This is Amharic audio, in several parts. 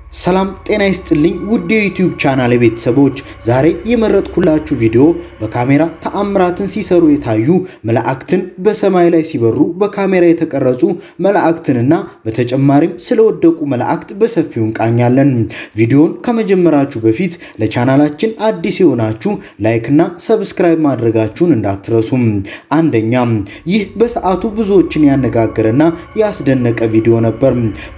ሰላም ጤና ይስጥልኝ ውድ የዩቲዩብ ቻናል ቤተሰቦች፣ ዛሬ የመረጥኩላችሁ ቪዲዮ በካሜራ ተአምራትን ሲሰሩ የታዩ መላእክትን በሰማይ ላይ ሲበሩ በካሜራ የተቀረጹ መላእክትንና በተጨማሪም ስለወደቁ መላእክት በሰፊው እንቃኛለን። ቪዲዮን ከመጀመራችሁ በፊት ለቻናላችን አዲስ የሆናችሁ ላይክና ሰብስክራይብ ማድረጋችሁን እንዳትረሱም። አንደኛ ይህ በሰዓቱ ብዙዎችን ያነጋገረና ያስደነቀ ቪዲዮ ነበር።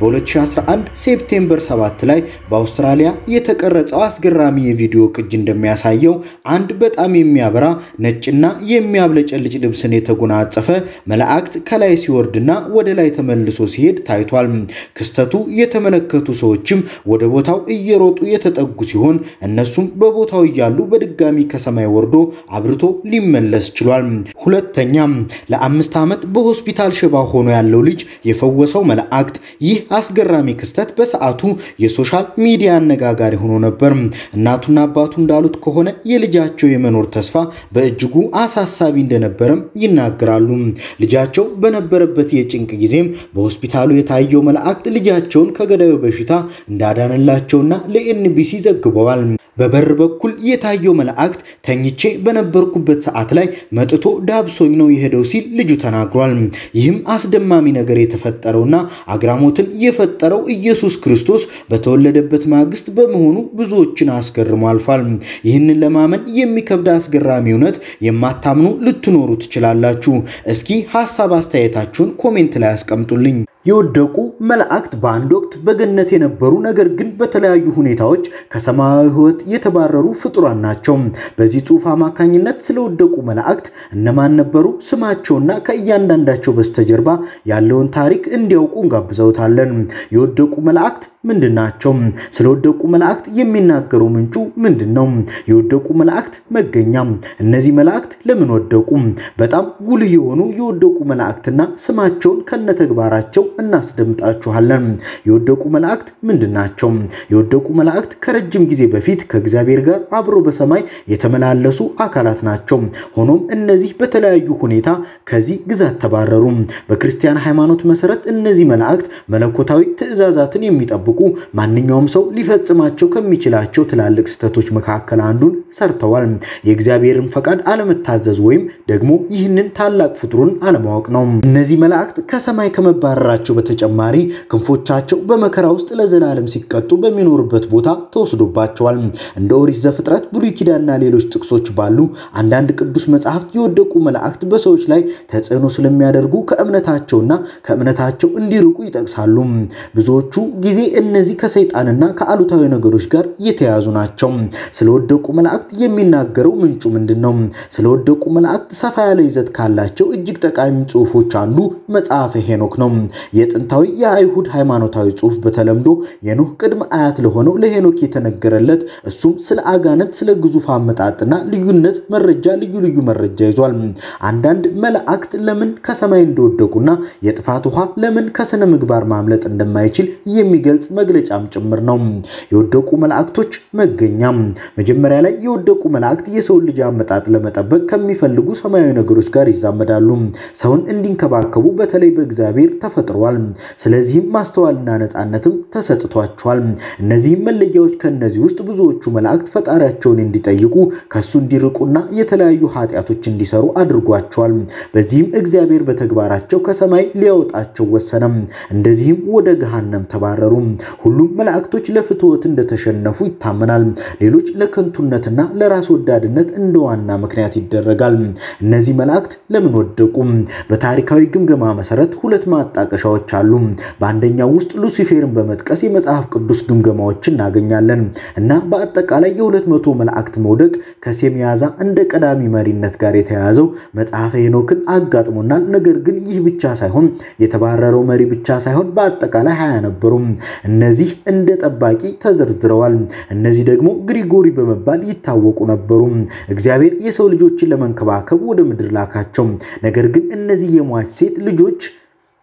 በ2011 ሴፕቴምበር 7 ላይ በአውስትራሊያ የተቀረጸው አስገራሚ የቪዲዮ ቅጅ እንደሚያሳየው አንድ በጣም የሚያበራ ነጭና የሚያብለጨልጭ ልብስን የተጎናጸፈ መላእክት ከላይ ሲወርድና ወደ ላይ ተመልሶ ሲሄድ ታይቷል። ክስተቱ የተመለከቱ ሰዎችም ወደ ቦታው እየሮጡ የተጠጉ ሲሆን እነሱም በቦታው እያሉ በድጋሚ ከሰማይ ወርዶ አብርቶ ሊመለስ ችሏል። ሁለተኛ ለአምስት ዓመት በሆስፒታል ሽባ ሆኖ ያለው ልጅ የፈወሰው መላእክት። ይህ አስገራሚ ክስተት በሰዓቱ የሶሻል ሚዲያ አነጋጋሪ ሆኖ ነበር። እናቱና አባቱ እንዳሉት ከሆነ የልጃቸው የመኖር ተስፋ በእጅጉ አሳሳቢ እንደነበረም ይናገራሉ። ልጃቸው በነበረበት የጭንቅ ጊዜም በሆስፒታሉ የታየው መላእክት ልጃቸውን ከገዳዩ በሽታ እንዳዳነላቸውና ለኤንቢሲ ዘግበዋል። በበር በኩል የታየው መላእክት ተኝቼ በነበርኩበት ሰዓት ላይ መጥቶ ዳብሶኝ ነው የሄደው ሲል ልጁ ተናግሯል። ይህም አስደማሚ ነገር የተፈጠረውና አግራሞትን የፈጠረው ኢየሱስ ክርስቶስ በተወለደበት ማግስት በመሆኑ ብዙዎችን አስገርሞ አልፏል። ይህንን ለማመን የሚከብድ አስገራሚ እውነት የማታምኑ ልትኖሩ ትችላላችሁ። እስኪ ሀሳብ አስተያየታችሁን ኮሜንት ላይ አስቀምጡልኝ። የወደቁ መላእክት በአንድ ወቅት በገነት የነበሩ ነገር ግን በተለያዩ ሁኔታዎች ከሰማያዊ ሕይወት የተባረሩ ፍጡራን ናቸው። በዚህ ጽሑፍ አማካኝነት ስለወደቁ መላእክት እነማን ነበሩ፣ ስማቸውና ከእያንዳንዳቸው በስተጀርባ ያለውን ታሪክ እንዲያውቁ እንጋብዘውታለን። የወደቁ መላእክት ምንድን ናቸው? ስለወደቁ መላእክት የሚናገረው ምንጩ ምንድን ነው? የወደቁ መላእክት መገኛ። እነዚህ መላእክት ለምን ወደቁ? በጣም ጉልህ የሆኑ የወደቁ መላእክትና ስማቸውን ከነተግባራቸው እናስደምጣችኋለን። የወደቁ መላእክት ምንድን ናቸው? የወደቁ መላእክት ከረጅም ጊዜ በፊት ከእግዚአብሔር ጋር አብሮ በሰማይ የተመላለሱ አካላት ናቸው። ሆኖም እነዚህ በተለያዩ ሁኔታ ከዚህ ግዛት ተባረሩ። በክርስቲያን ሃይማኖት መሰረት እነዚህ መላእክት መለኮታዊ ትእዛዛትን የሚጠብቁ ማንኛውም ሰው ሊፈጽማቸው ከሚችላቸው ትላልቅ ስህተቶች መካከል አንዱን ሰርተዋል። የእግዚአብሔርን ፈቃድ አለመታዘዝ ወይም ደግሞ ይህንን ታላቅ ፍጡሩን አለማወቅ ነው። እነዚህ መላእክት ከሰማይ ከመባረራቸው በተጨማሪ ክንፎቻቸው በመከራ ውስጥ ለዘላለም ሲቀጡ በሚኖሩበት ቦታ ተወስዶባቸዋል። እንደ ኦሪት ዘፍጥረት፣ ብሉይ ኪዳንና ሌሎች ጥቅሶች ባሉ አንዳንድ ቅዱስ መጽሐፍት የወደቁ መላእክት በሰዎች ላይ ተጽዕኖ ስለሚያደርጉ ከእምነታቸውና ከእምነታቸው እንዲርቁ ይጠቅሳሉ። ብዙዎቹ ጊዜ እነዚህ ከሰይጣንና ከአሉታዊ ነገሮች ጋር የተያዙ ናቸው። ስለወደቁ መላእክት የሚናገረው ምንጩ ምንድን ነው? ስለወደቁ መላእክት ሰፋ ያለ ይዘት ካላቸው እጅግ ጠቃሚ ጽሑፎች አንዱ መጽሐፈ ሄኖክ ነው። የጥንታዊ የአይሁድ ሃይማኖታዊ ጽሑፍ በተለምዶ የኖህ ቅድመ አያት ለሆነው ለሄኖክ የተነገረለት እሱም ስለ አጋንንት፣ ስለ ግዙፍ አመጣጥና ልዩነት መረጃ ልዩ ልዩ መረጃ ይዟል። አንዳንድ መላእክት ለምን ከሰማይ እንደወደቁና የጥፋት ውሃ ለምን ከስነ ምግባር ማምለጥ እንደማይችል የሚገልጽ መግለጫም ጭምር ነው። የወደቁ መላእክቶች መገኛ። መጀመሪያ ላይ የወደቁ መላእክት የሰውን ልጅ አመጣጥ ለመጠበቅ ከሚፈልጉ ሰማያዊ ነገሮች ጋር ይዛመዳሉ። ሰውን እንዲንከባከቡ በተለይ በእግዚአብሔር ተፈጥሯል። ስለዚህም ማስተዋልና ነፃነትም ተሰጥቷቸዋል። እነዚህም መለያዎች ከእነዚህ ውስጥ ብዙዎቹ መላእክት ፈጣሪያቸውን እንዲጠይቁ ከሱ እንዲርቁና የተለያዩ ኃጢአቶች እንዲሰሩ አድርጓቸዋል። በዚህም እግዚአብሔር በተግባራቸው ከሰማይ ሊያወጣቸው ወሰነም። እንደዚህም ወደ ገሃነም ተባረሩ። ሁሉም መላእክቶች ለፍትወት እንደተሸነፉ ይታመናል። ሌሎች ለከንቱነትና ለራስ ወዳድነት እንደ ዋና ምክንያት ይደረጋል። እነዚህ መላእክት ለምን ወደቁ? በታሪካዊ ግምገማ መሰረት ሁለት ማጣቀሻዎች አሉ። በአንደኛው ውስጥ ሉሲፌርን በመጥቀስ የመጽሐፍ ቅዱስ ግምገማዎችን እናገኛለን እና በአጠቃላይ የሁለት መቶ መላእክት መውደቅ ከሴሚያዛ እንደ ቀዳሚ መሪነት ጋር የተያያዘው መጽሐፈ ሄኖክን አጋጥሞናል። ነገር ግን ይህ ብቻ ሳይሆን የተባረረው መሪ ብቻ ሳይሆን በአጠቃላይ ሀያ ነበሩ። እነዚህ እንደ ጠባቂ ተዘርዝረዋል። እነዚህ ደግሞ ግሪጎሪ በመባል ይታወቁ ነበሩ። እግዚአብሔር የሰው ልጆችን ለመንከባከብ ወደ ምድር ላካቸው። ነገር ግን እነዚህ የሟች ሴት ልጆች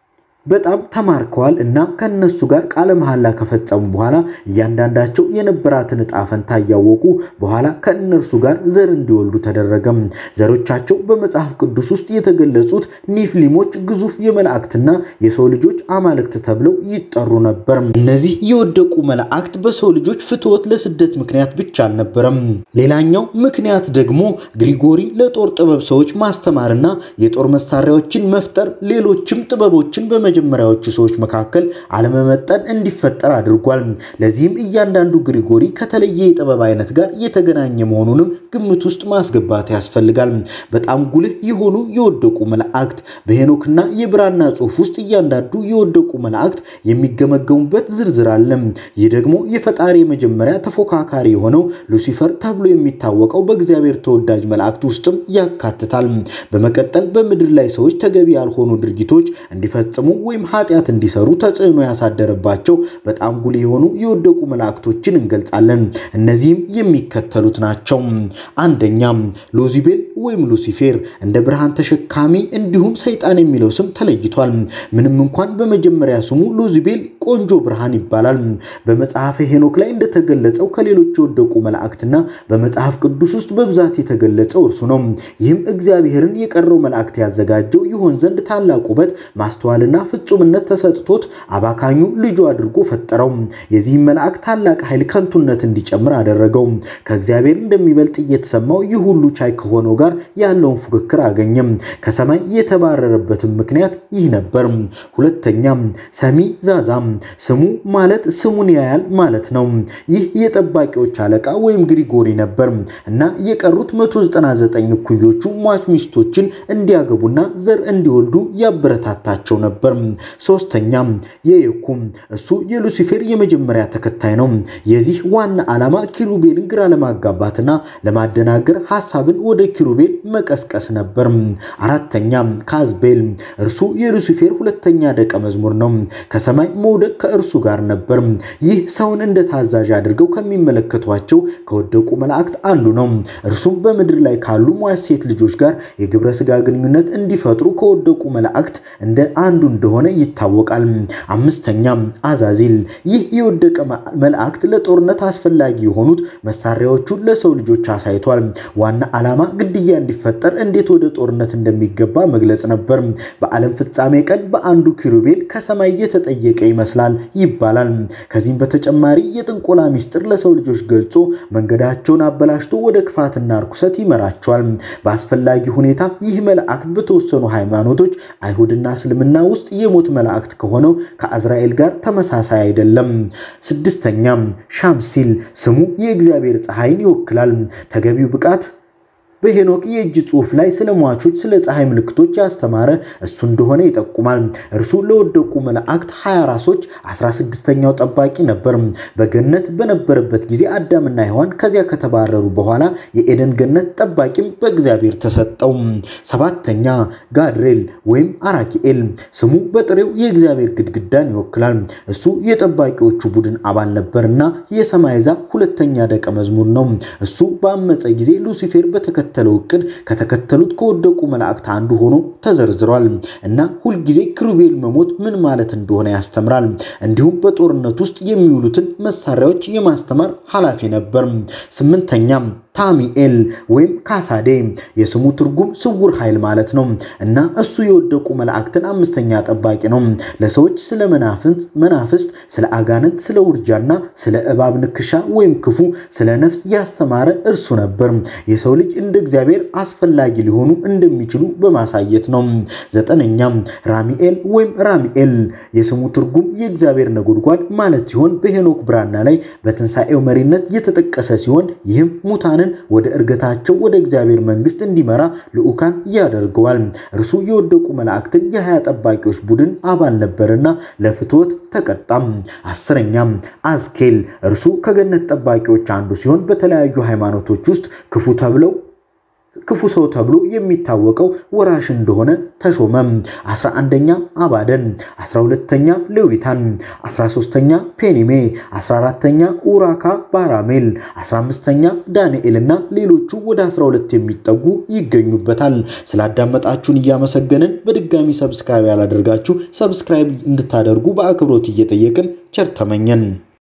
በጣም ተማርከዋል እና ከነሱ ጋር ቃለ መሐላ ከፈጸሙ በኋላ እያንዳንዳቸው የነበራትን ዕጣ ፈንታ እያወቁ በኋላ ከእነርሱ ጋር ዘር እንዲወልዱ ተደረገም። ዘሮቻቸው በመጽሐፍ ቅዱስ ውስጥ የተገለጹት ኒፍሊሞች ግዙፍ የመላእክትና የሰው ልጆች አማልክት ተብለው ይጠሩ ነበር። እነዚህ የወደቁ መላእክት በሰው ልጆች ፍትወት ለስደት ምክንያት ብቻ አልነበረም። ሌላኛው ምክንያት ደግሞ ግሪጎሪ ለጦር ጥበብ ሰዎች ማስተማርና የጦር መሳሪያዎችን መፍጠር ሌሎችም ጥበቦችን በመጀመሪያዎቹ ሰዎች መካከል አለመመጠን እንዲፈጠር አድርጓል። ለዚህም እያንዳንዱ ግሪጎሪ ከተለየ የጥበብ አይነት ጋር የተገናኘ መሆኑንም ግምት ውስጥ ማስገባት ያስፈልጋል። በጣም ጉልህ የሆኑ የወደቁ መላእክት በሄኖክና የብራና ጽሑፍ ውስጥ እያንዳንዱ የወደቁ መላእክት የሚገመገሙበት ዝርዝር አለ። ይህ ደግሞ የፈጣሪ የመጀመሪያ ተፎካካሪ የሆነው ሉሲፈር ተብሎ የሚታወቀው በእግዚአብሔር ተወዳጅ መላእክት ውስጥም ያካትታል። በመቀጠል በምድር ላይ ሰዎች ተገቢ ያልሆኑ ድርጊቶች እንዲፈጽሙ ወይም ኃጢአት እንዲሰሩ ተጽዕኖ ያሳደረባቸው በጣም ጉልህ የሆኑ የወደቁ መላእክቶችን እንገልጻለን። እነዚህም የሚከተሉት ናቸው። አንደኛ ሎዚቤል ወይም ሉሲፌር እንደ ብርሃን ተሸካሚ እንዲሁም ሰይጣን የሚለው ስም ተለይቷል። ምንም እንኳን በመጀመሪያ ስሙ ሎዚቤል ቆንጆ ብርሃን ይባላል። በመጽሐፈ ሄኖክ ላይ እንደተገለጸው ከሌሎች የወደቁ መላእክትና በመጽሐፍ ቅዱስ ውስጥ በብዛት የተገለጸው እርሱ ነው። ይህም እግዚአብሔርን የቀረው መላእክት ያዘጋጀው ይሆን ዘንድ ታላቅ ውበት፣ ማስተዋልና ፍጹምነት ተሰጥቶት አባካኙ ልጁ አድርጎ ፈጠረው። የዚህም መልአክ ታላቅ ኃይል ከንቱነት እንዲጨምር አደረገው። ከእግዚአብሔር እንደሚበልጥ እየተሰማው ይህ ሁሉ ቻይ ከሆነው ጋር ያለውን ፉክክር አገኘም። ከሰማይ የተባረረበትም ምክንያት ይህ ነበር። ሁለተኛ ሰሚ ዛዛም ስሙ ማለት ስሙን ያያል ማለት ነው። ይህ የጠባቂዎች አለቃ ወይም ግሪጎሪ ነበር እና የቀሩት 199 እኩዮቹ ሟች ሚስቶችን እንዲያገቡና ዘር እንዲወልዱ ያበረታታቸው ነበር። ሶስተኛ የየኩም እሱ የሉሲፌር የመጀመሪያ ተከታይ ነው። የዚህ ዋና ዓላማ ኪሩቤልን ግራ ለማጋባትና ለማደናገር ሐሳብን ወደ ኪሩቤል መቀስቀስ ነበር። አራተኛ ካዝቤል እርሱ የሉሲፌር ሁለተኛ ደቀ መዝሙር ነው። ከሰማይ መውደቅ ከእርሱ ጋር ነበር። ይህ ሰውን እንደ ታዛዥ አድርገው ከሚመለከቷቸው ከወደቁ መላእክት አንዱ ነው። እርሱም በምድር ላይ ካሉ ሟች ሴት ልጆች ጋር የግብረ ሥጋ ግንኙነት እንዲፈጥሩ ከወደቁ መላእክት እንደ አንዱ እንደሆነ ይታወቃል። አምስተኛ አዛዚል ይህ የወደቀ መላእክት ለጦርነት አስፈላጊ የሆኑት መሳሪያዎቹን ለሰው ልጆች አሳይቷል። ዋና ዓላማ ግድያ እንዲፈጠር እንዴት ወደ ጦርነት እንደሚገባ መግለጽ ነበር። በዓለም ፍጻሜ ቀን በአንዱ ኪሩቤል ከሰማይ የተጠየቀ ይመስላል ይባላል። ከዚህም በተጨማሪ የጥንቆላ ሚስጥር ለሰው ልጆች ገልጾ መንገዳቸውን አበላሽቶ ወደ ክፋትና ርኩሰት ይመራቸዋል። በአስፈላጊ ሁኔታ ይህ መላእክት በተወሰኑ ሃይማኖቶች አይሁድና እስልምና ውስጥ የሞት መላእክት ከሆነው ከአዝራኤል ጋር ተመሳሳይ አይደለም። ስድስተኛ ሻምሲል ስሙ የእግዚአብሔር ፀሐይን ይወክላል። ተገቢው ብቃት በሄኖክ የእጅ ጽሑፍ ላይ ስለ ሟቾች ስለ ፀሐይ ምልክቶች ያስተማረ እሱ እንደሆነ ይጠቁማል። እርሱ ለወደቁ መላእክት ሀያ ራሶች 16ኛው ጠባቂ ነበር። በገነት በነበረበት ጊዜ አዳምና ሔዋን ከዚያ ከተባረሩ በኋላ የኤደን ገነት ጠባቂም በእግዚአብሔር ተሰጠው። ሰባተኛ ጋድሬል ወይም አራኪኤል ስሙ በጥሬው የእግዚአብሔር ግድግዳን ይወክላል። እሱ የጠባቂዎቹ ቡድን አባል ነበርና የሰማይ ዛፍ ሁለተኛ ደቀ መዝሙር ነው። እሱ በአመፀ ጊዜ ሉሲፌር በተከ የተከተለው እቅድ ከተከተሉት ከወደቁ መላእክት አንዱ ሆኖ ተዘርዝሯል እና ሁልጊዜ ኪሩቤል መሞት ምን ማለት እንደሆነ ያስተምራል። እንዲሁም በጦርነት ውስጥ የሚውሉትን መሳሪያዎች የማስተማር ኃላፊ ነበር። ስምንተኛ ታሚኤል ወይም ካሳዴ የስሙ ትርጉም ስውር ኃይል ማለት ነው እና እሱ የወደቁ መላእክትን አምስተኛ ጠባቂ ነው። ለሰዎች ስለ መናፍስት፣ ስለ አጋንንት፣ ስለ ውርጃና ስለ እባብ ንክሻ ወይም ክፉ ስለ ነፍስ ያስተማረ እርሱ ነበር። የሰው ልጅ እንደ እግዚአብሔር አስፈላጊ ሊሆኑ እንደሚችሉ በማሳየት ነው። ዘጠነኛ ራሚኤል ወይም ራሚኤል የስሙ ትርጉም የእግዚአብሔር ነጎድጓድ ማለት ሲሆን በሄኖክ ብራና ላይ በትንሣኤው መሪነት የተጠቀሰ ሲሆን ይህም ሙታንን ወደ እርገታቸው ወደ እግዚአብሔር መንግስት እንዲመራ ልዑካን ያደርገዋል። እርሱ የወደቁ መላእክትን የሀያ ጠባቂዎች ቡድን አባል ነበርና ለፍትወት ተቀጣም። አስረኛም አዝኬል እርሱ ከገነት ጠባቂዎች አንዱ ሲሆን በተለያዩ ሃይማኖቶች ውስጥ ክፉ ተብለው ክፉ ሰው ተብሎ የሚታወቀው ወራሽ እንደሆነ ተሾመም። 11ኛ አባደን፣ 12ኛ ሌዊታን፣ 13ኛ ፔኒሜ፣ 14ኛ ኡራካ ባራሜል፣ 15ኛ ዳንኤል እና ሌሎቹ ወደ 12 የሚጠጉ ይገኙበታል። ስላዳመጣችሁን እያመሰገንን በድጋሚ ሰብስክራይብ ያላደርጋችሁ ሰብስክራይብ እንድታደርጉ በአክብሮት እየጠየቅን ቸር ተመኘን።